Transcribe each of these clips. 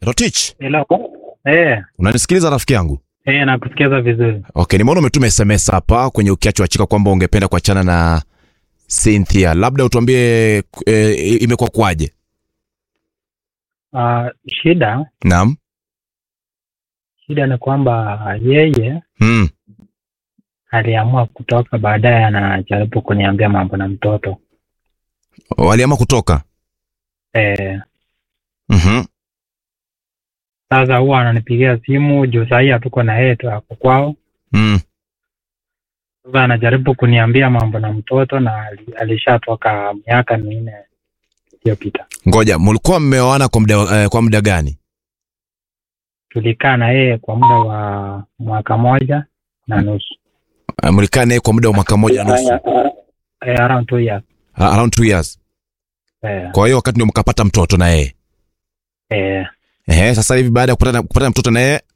Rotich, Hello. Eh, unanisikiliza rafiki yangu? eh nakusikiza vizuri. Okay, nimeona umetuma SMS hapa kwenye ukiacho achika kwamba ungependa kuachana na Cynthia. Labda utuambie e, imekuwa kwaje? Uh, shida Naam. shida ni kwamba yeye Mm. aliamua kutoka, baadaye anajaribu kuniambia mambo na mtoto. Waliamua kutoka. Eh, Mhm. sasa huwa ananipigia simu juu sahii hatuko na yeye tu ako kwao. Mm. Sasa anajaribu kuniambia mambo na mtoto na ali- alishatoka miaka minne iliyopita. Ngoja, mlikuwa mmeoana kwa muda eh, kwa muda gani? Tulikaa na yeye kwa muda wa mwaka moja na nusu. Uh, mlikaa naye kwa muda wa mwaka mmoja na nusu. Eh, around two years. Uh, around two years. Eh, Kwa hiyo wakati ndio mkapata mtoto na yeye. eh, Ehe, sasa hivi baada ya kupata kupata mtoto na yeye,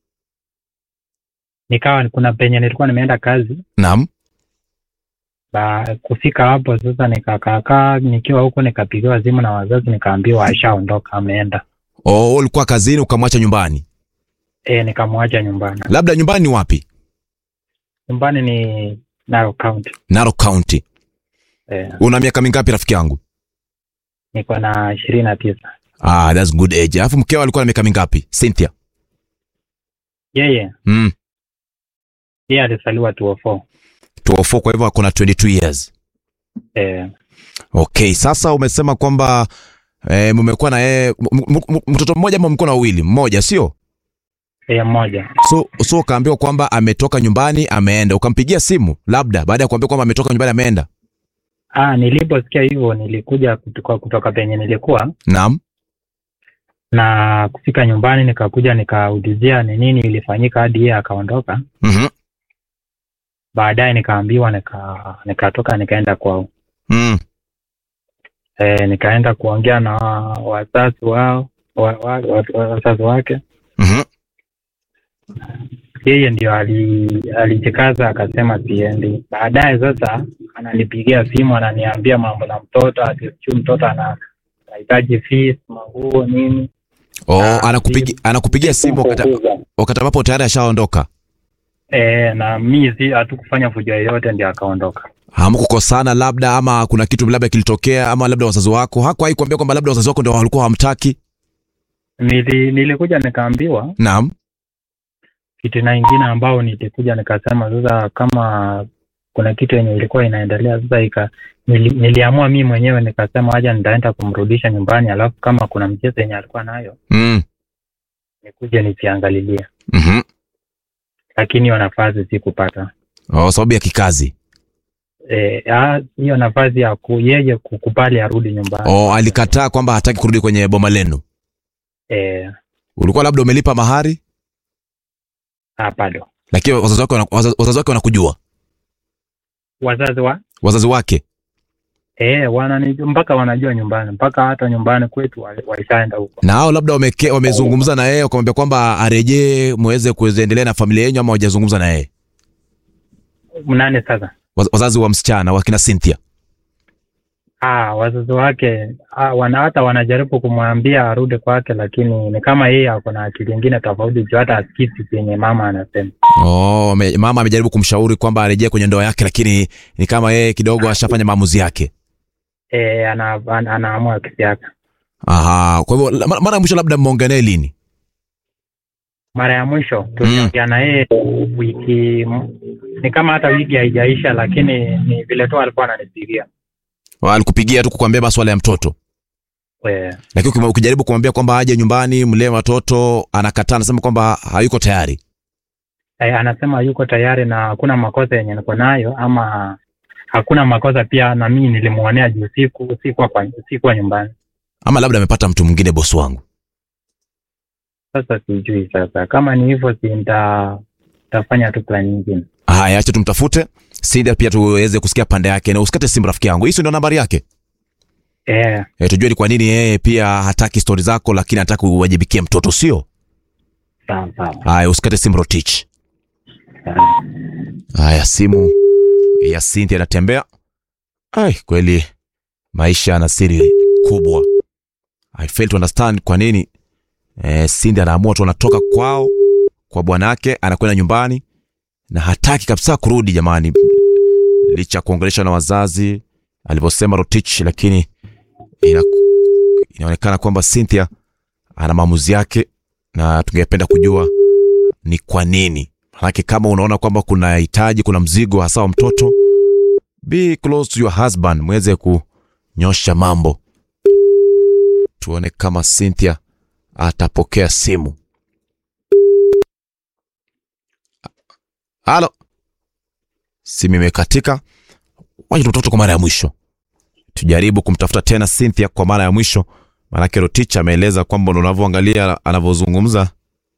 nikawa kuna penye nilikuwa nimeenda kazi naam. ba kufika hapo sasa nikakaakaa nikiwa huko nikapigiwa simu na wazazi nikaambiwa ashaondoka ameenda Oh, ulikuwa kazini ukamwacha nyumbani. e, nikamwacha nyumbani Labda nyumbani ni wapi? nyumbani ni Narok County Narok County. e, Una miaka mingapi rafiki yangu? niko na ishirini na tisa Ah, that's good age. Alafu mkeo alikuwa na miaka mingapi? Cynthia. yeye Mm. yeye alizaliwa 204 204 kwa hivyo ako na 22 years. e, Okay, sasa umesema kwamba eh, mmekuwa na yeye m- m- m- mtoto mmoja ama mko na wawili? Mmoja, sio? e, mmoja So so ukaambiwa kwamba ametoka nyumbani ameenda. Ukampigia simu labda baada ya kuambiwa kwamba ametoka nyumbani ameenda. ah, niliposikia hivyo nilikuja kutoka, kutoka penye nilikuwa Naam. na kufika nyumbani nikakuja nikaulizia ni nini ilifanyika hadi yeye akaondoka Mhm. baadaye nikaambiwa nika nikatoka nikaenda kwao Mm. e, nikaenda kuongea na wazazi wao wa, wa, wa, wa, wazazi wake Mhm. yeye ndio ali- alijikaza akasema siendi baadaye sasa ananipigia simu ananiambia mambo na mtoto ati sijui mtoto ana anahitaji fees manguo nini Oh, Ah, anakupigia anakupigia simu wakati wakati ambapo tayari ashaondoka. e, na mi si hatukufanya fujo yoyote ndio akaondoka Hamkukosana labda ama kuna kitu labda kilitokea ama labda wazazi wako hakuwahi kuambia kwamba labda wazazi wako ndio walikuwa hawamtaki? Nili, nilikuja nikaambiwa Naam. kitu na ingine ambao nilikuja nikasema sasa kama kuna kitu yenye ilikuwa inaendelea sasa ika nili, niliamua mi mwenyewe nikasema haja nitaenda kumrudisha nyumbani alafu kama kuna mchezo yenye alikuwa nayo Mm. nikuje nikiangalilia Mhm. lakini hiyo nafasi sikupata Oh, sababu ya kikazi. Eh, ah, hiyo nafasi ya ku, yeye kukubali arudi nyumbani Oh, alikataa kwamba hataki kurudi kwenye boma lenu. eh, Ulikuwa labda umelipa mahari, ah, bado lakini wazazi wake wana- wazazi wazazi wake wanakujua. wazazi wa Wazazi wake. eh, wanani mpaka wanajua nyumbani mpaka hata nyumbani kwetu wali- walishaenda huko Na hao labda wameke, wamezungumza na yeye wakamwambia kwamba arejee muweze kuendelea na familia yenu ama hawajazungumza na yeye. nani sasa Waz- Wazazi wa msichana wakina Cynthia. Ah, wazazi wake ah, wana hata wanajaribu kumwambia arudi kwake, lakini ni kama yeye ako na akili ingine tofauti juu hata asikisi yenye mama anasema. Oh, ame- mama amejaribu kumshauri kwamba arejee kwenye ndoa yake, lakini ni kama yeye kidogo ashafanya maamuzi yake. E, ana, ana, anaamua kisiasa. Aha, kwa hivyo la- mara mara ya mwisho labda mmeongea naye lini? Mara ya mwisho tuliongea na yeye wiki m- ni kama hata wiki haijaisha, lakini ni vile tu alikuwa ananipigia Alikupigia tu kukuambia masuala ya mtoto, Eh, lakini ukima- ukijaribu kumwambia kwamba aje nyumbani mlee watoto, anakataa, anasema kwamba hayuko tayari. eh, anasema yuko tayari na hakuna makosa yenye niko nayo, ama hakuna makosa pia, na mimi nilimuonea juu siku sikuwa kwa sikuwa nyumbani. Ama labda amepata mtu mwingine, bosi wangu. Sasa sijui sasa kama ni hivyo, si nita tafanya tu plan nyingine. Haya, acha tumtafute Sinda pia tuweze kusikia pande yake, na usikate simu rafiki yangu. Hii si ndio nambari yake? Eh, E, tujue ni kwa nini yeye pia hataki stori zako, lakini hataki uwajibikie mtoto, sio? sawa sawa. Haya, usikate simu Rotich. sawa. Haya, simu ya Cynthia inatembea. Ai, kweli maisha yana siri kubwa. I fail to understand kwa nini eh, Cindy anaamua tu anatoka kwao kwa bwanake anakwenda nyumbani na hataki kabisa kurudi jamani, licha ya kuongelesha na wazazi alivyosema Rotich, lakini ina, inaonekana kwamba Cynthia ana maamuzi yake na tungependa kujua ni kwa nini. Manake kama unaona kwamba kuna hitaji, kuna mzigo hasa wa mtoto, be close to your husband, mweze kunyosha mambo. Tuone kama Cynthia atapokea simu. Halo, simu imekatika. Wacha mtoto kwa mara ya mwisho, tujaribu kumtafuta tena Cynthia kwa mara ya mwisho, maanake Rotich ameeleza kwamba unavyoangalia anavyozungumza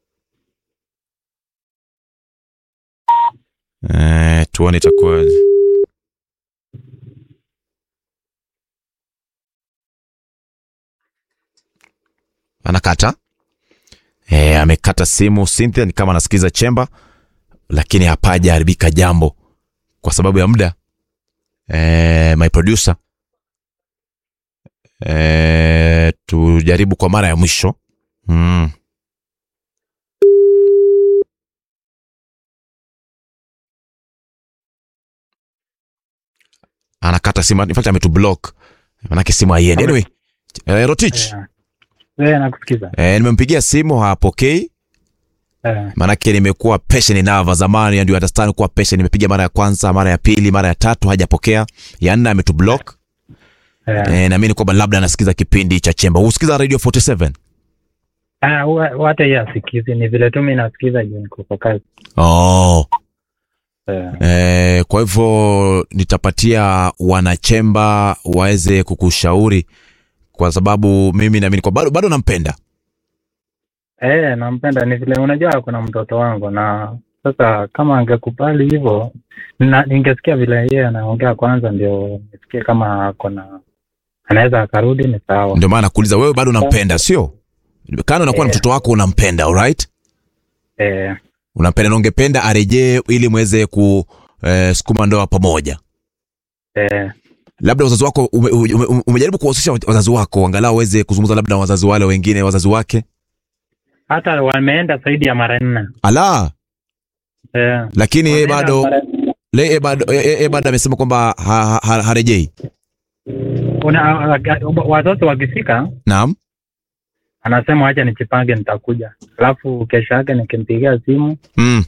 Eh, tuone itakuwaje. Anakata eh, amekata simu. Cynthia ni kama anasikiza chemba, lakini hapajaharibika jambo kwa sababu ya muda. Eh, my producer eh, tujaribu kwa mara ya mwisho mm. anakata simu in fact ametublock manake simu haiendi anyway eh, Rotich Eh, eh, nakusikiza. eh, nimempigia simu hapokei Eh, manake nimekuwa patient enough zamani ndio understand kuwa patient nimepiga mara ya kwanza mara ya pili mara ya tatu hajapokea ya nne ametublock eh. eh, naamini kwamba labda anasikiza kipindi cha chemba husikiza radio 47 Ah, huwa- huwa hata hiyo asikizi, ni vile tu mi nasikiza juu niko kwa kazi. oh. Eh, eh, kwa hivyo nitapatia wanachemba waweze kukushauri kwa sababu mimi naamini kwa bado, bado nampenda eh, nampenda. Ni vile unajua kuna mtoto wangu, na sasa kama angekubali hivyo, na ningesikia vile yeye anaongea kwanza, ndio nisikie kama kuna anaweza akarudi, ni sawa. ndio maana nakuuliza wewe bado unampenda sio kando nakuwa na Eh. mtoto wako unampenda alright Eh, unampenda na ungependa arejee ili mweze ku eh, sukuma ndoa pamoja eh, labda wazazi wako ume, ume, ume, umejaribu kuwahusisha wazazi wako angalau waweze kuzungumza labda na wazazi wale wengine wazazi wake hata wameenda zaidi ya mara nne. ala Eh, lakini yeye wameenda bado mara- le- yeye bado yeye- yeye bado amesema kwamba ha, ha, ha, harejei una- watoto wakifika naam anasema wacha nijipange nitakuja alafu kesho yake nikimpigia simu mm.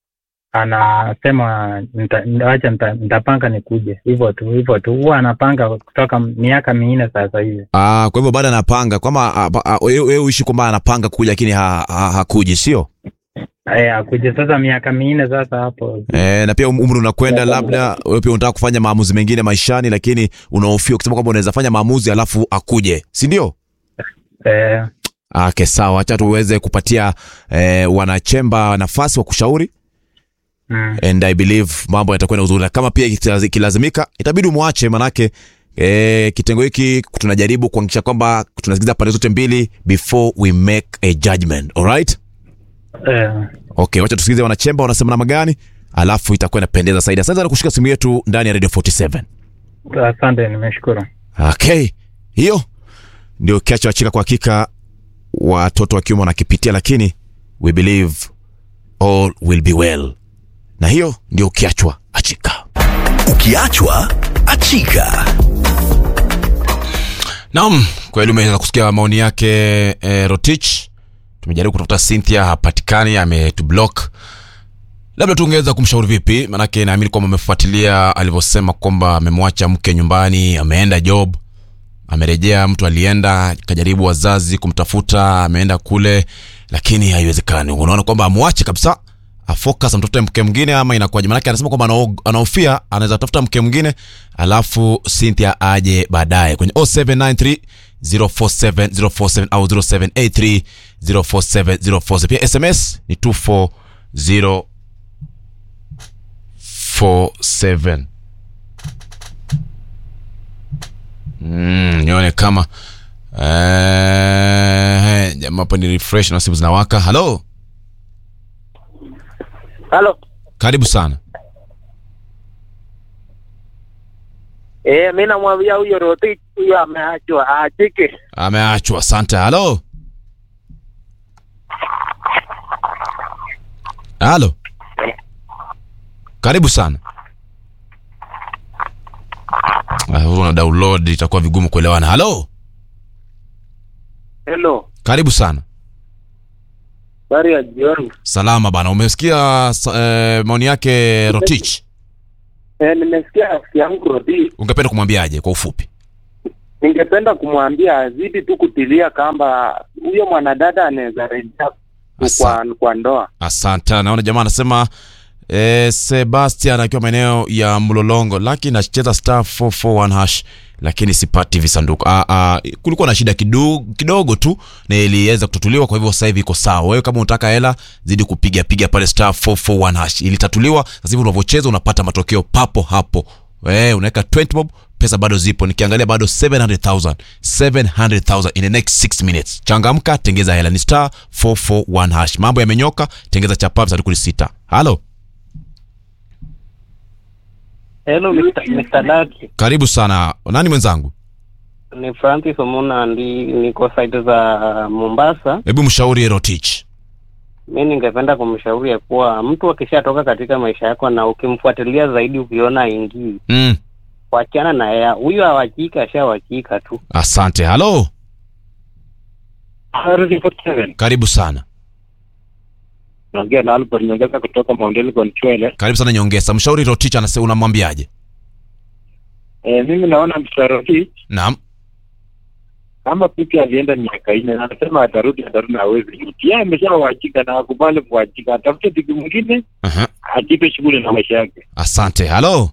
anasema nita, wacha nita, nitapanga nikuje hivyo tu hivyo tu huwa anapanga kutoka miaka minne sasa hivi Ah, kwa hivyo bado anapanga kwamba ah, ah, wewe wewe uishi kwamba anapanga kuja lakini ha, ha, hakuji sio Eh, akuje sasa miaka minne sasa hapo e, na pia um- umri unakwenda labda wewe pia unataka kufanya maamuzi mengine maishani lakini unahofia kusema kwamba unaweza fanya maamuzi alafu akuje si ndio eh, Okay, sawa, acha tuweze kupatia eh, wanachemba nafasi wa kushauri mm, and I believe mambo yatakwenda uzuri, na kama pia ikilaz- ikilazimika itabidi umwache, manake eh, kitengo hiki tunajaribu kuhakikisha kwamba tunasikiza pande zote mbili before we make a judgment. Alright? eh, Okay, wacha tusikize wanachemba wanasema namna gani, alafu itakuwa inapendeza zaidi. Asante sana kushika simu yetu ndani ya Radio 47. asante nimeshukuru Okay, hiyo ndio kiacho achika. Kwa hakika watoto wa kiume wanakipitia, lakini we believe all will be well, na hiyo ndio ukiachwa achika. Ukiachwa achika. Naam, kweli umeweza kusikia maoni yake eh, Rotich. Tumejaribu kutafuta Cynthia, hapatikani, ametublock. Labda tungeweza kumshauri vipi? Manake naamini kwamba amefuatilia alivyosema kwamba amemwacha mke nyumbani, ameenda job, amerejea, mtu alienda kajaribu wazazi kumtafuta, ameenda kule, lakini haiwezekani. Unaona kwamba amwache kabisa afocus amtafute mke mwingine ama inakuwaje? Maanake anasema kwamba anao- anahofia anaweza tafuta mke mwingine alafu Cynthia aje baadaye kwenye 0793 047 047 au 0783 047 047. Pia SMS ni 24047. Mm, nione kama eh, jamaa hapa ni refresh na simu zinawaka. Halo, Halo. karibu sana. Eh, mimi namwambia huyo Rotich huyo ameachwa aachike. Ameachwa. Asante. Halo, halo karibu sana Ah, huwa una download itakuwa vigumu kuelewana halo Hello, karibu sana habari ya jioni. salama bana umesikia sa- eh, maoni yake rotich Eh, nimesikia rafiki yangu Rodi, ungependa kumwambiaje kwa ufupi ningependa kumwambia azidi tu kutilia kamba huyo mwanadada anaweza rejea Asa- kwa, kwa ndoa. asante naona jamaa anasema eh, sebastian akiwa maeneo ya mlolongo lakini nacheza star 441 hash lakini sipati visanduku ah, ah, kulikuwa na shida kidogo, kidogo tu na iliweza kutatuliwa kwa hivyo sasa hivi iko sawa wewe kama unataka hela zidi kupiga piga pale star 441 hash ilitatuliwa sasa hivi unavyocheza unapata matokeo papo hapo Eh, unaweka 20 bob pesa bado zipo nikiangalia bado 700000 700000 in the next 6 minutes changamka tengeza hela ni star 441 hash mambo yamenyoka tengeza chapap sanduku ni sita halo Hello Mr. Mr. Lucky. karibu sana nani mwenzangu Ni Francis Omuna ndi niko site za Mombasa. hebu mshauri rotich Mi ningependa kumshauri ya kuwa mtu akishatoka katika maisha yako na ukimfuatilia zaidi ukiona aingii, mm. wachana na yeye. Huyu hawachika, ashawachika tu. asante halo karibu sana naongea na Albert Nyongeza kutoka Mount Elgon Chwele. karibu sana nyongesa mshauri rotich anasema unamwambiaje E, mimi naona msaroti naam kama pipi alienda miaka nne na anasema atarudi atarudi na hawezi rudi. Yeye ameshawachika na akubali kuachika, atafute tiki mwingine Aha. ajipe shughuli na maisha yake. asante halo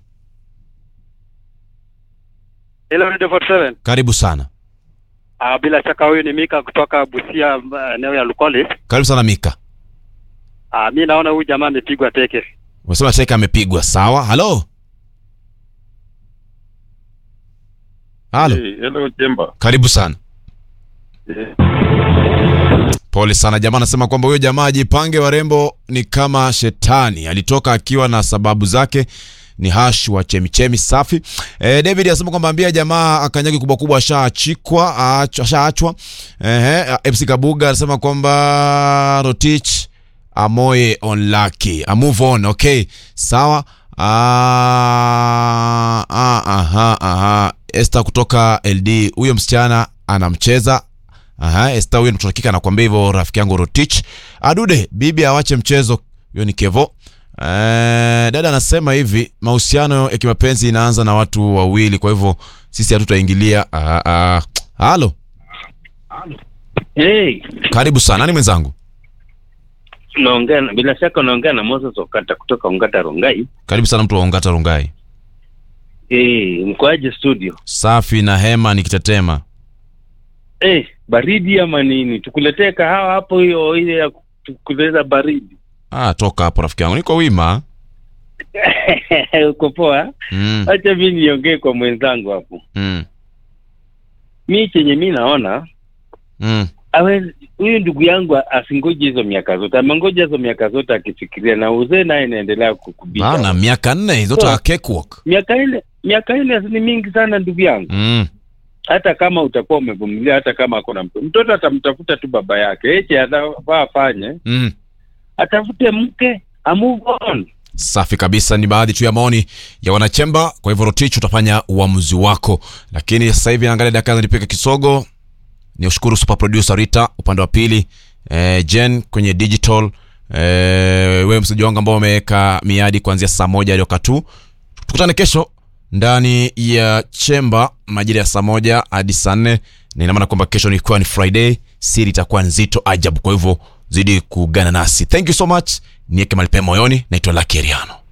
Hello Radio 47. karibu sana Ah, bila shaka huyu ni Mika kutoka Busia uh, eneo ya Lukoli. karibu sana mika Ah, mi naona huyu jamaa amepigwa teke. umesema teka amepigwa sawa halo halo hello Jemba. karibu sana Eh, pole sana jamaa anasema kwamba huyo jamaa ajipange warembo ni kama shetani alitoka akiwa na sababu zake ni hash wa chemichemi safi e, david anasema kwamba ambia jamaa akanyagi kubwa kubwa ashaachikwa aach- ashaachwa Ehe, fc kabuga anasema kwamba rotich amoye on lucky a move on okay sawa Ah, ah, aha, aha. Esther kutoka LD huyo msichana anamcheza Aha, Esther huyo mtoto wa kike anakuambia hivyo rafiki yangu Rotich. Adude, bibi awache mchezo. Huyo ni Kevo. Eh, dada anasema hivi, mahusiano ya kimapenzi inaanza na watu wawili, kwa hivyo sisi hatutaingilia. Ah, ah. Halo, Hey, karibu sana. Nani mwenzangu? unaongea na- bila shaka unaongea na Moses Okata kutoka Ongata Rongai. Karibu sana mtu wa Ongata Rungai. Eh, mkoaje studio? Safi na hema nikitetema. Eh, baridi ama nini? Tukuletee kahawa hapo hiyo ile ya kuleza baridi. Ah, toka hapo rafiki yangu. Niko wima. Uko poa? Mm, Acha mimi niongee kwa mwenzangu hapo. mm, Mi chenye mi naona mm. awezi huyu ndugu yangu asingoje hizo miaka zote, amengoja hizo miaka zote akifikiria, na uzee naye inaendelea kukubisha. Bana miaka nne zote So- cakewalk. miaka ile miaka ile ni mingi sana ndugu yangu. Mm. Hata kama utakuwa umevumilia, hata kama akona mtoto, mtoto atamtafuta tu baba yake. Eche anafaa afanye, Mm. atafute mke, a move on. safi kabisa ni baadhi tu ya maoni ya wanachemba kwa hivyo rotich utafanya uamuzi wako lakini sasa hivi naangalia dakika nipika kisogo ni ushukuru super producer rita upande wa pili eh, jen kwenye digital eh, wewe msaji wangu ambao umeweka miadi kuanzia saa moja hadi wakati huu tukutane kesho ndani ya chemba majira ya saa moja hadi saa nne na ina maana kwamba kesho nikiwa ni friday siri itakuwa nzito ajabu kwa hivyo zidi kugana nasi thank you so much nieke malipe moyoni naitwa lakeriano